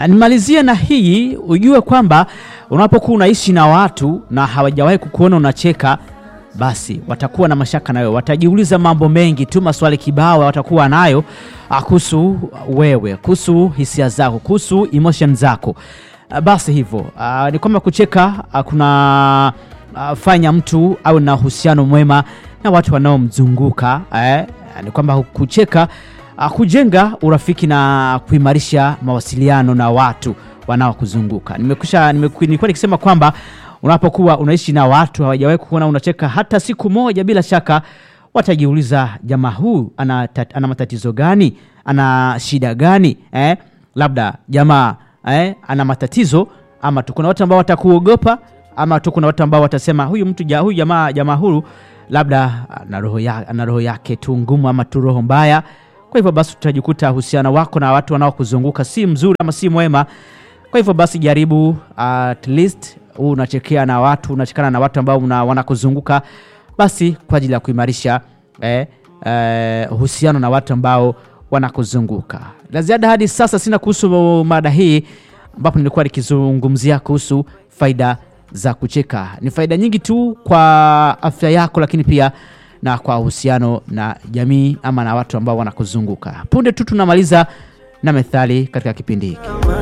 Nimalizie na hii, ujue kwamba unapokuwa unaishi na watu na hawajawahi kukuona unacheka, basi watakuwa na mashaka nayo, watajiuliza mambo mengi tu, maswali kibao watakuwa nayo kuhusu wewe, kuhusu hisia zako, kuhusu emotion zako. Ah, Basi hivyo ah, ni kwamba kucheka ah, kuna ah, fanya mtu awe na uhusiano mwema na watu wanaomzunguka eh, ni kwamba kucheka ah, kujenga urafiki na kuimarisha mawasiliano na watu wanaokuzunguka. Nimekusha nimeku- nilikuwa nikisema kwamba unapokuwa unaishi na watu hawajawahi kuona unacheka hata siku moja, bila shaka watajiuliza jamaa huu ana, tat- ana matatizo gani? Ana shida gani? Eh? Labda jamaa eh, ana matatizo ama tu kuna watu ambao watakuogopa ama tu kuna watu ambao watasema huyu mtu ja, huyu jamaa jamaa huyu labda ana roho ya, ana roho yake tu ngumu ama tu roho mbaya. Kwa hivyo basi utajikuta uhusiano wako na watu wanaokuzunguka si mzuri ama si mwema. Kwa hivyo basi jaribu at least huu unachekea na watu unachekana na watu ambao una- wanakuzunguka basi kwa ajili ya kuimarisha eh, eh, uhusiano na watu ambao wanakuzunguka. La ziada hadi sasa sina kuhusu mada hii, ambapo nilikuwa nikizungumzia kuhusu faida za kucheka. Ni faida nyingi tu kwa afya yako, lakini pia na kwa uhusiano na jamii ama na watu ambao wanakuzunguka. Punde tu tunamaliza na methali katika kipindi hiki.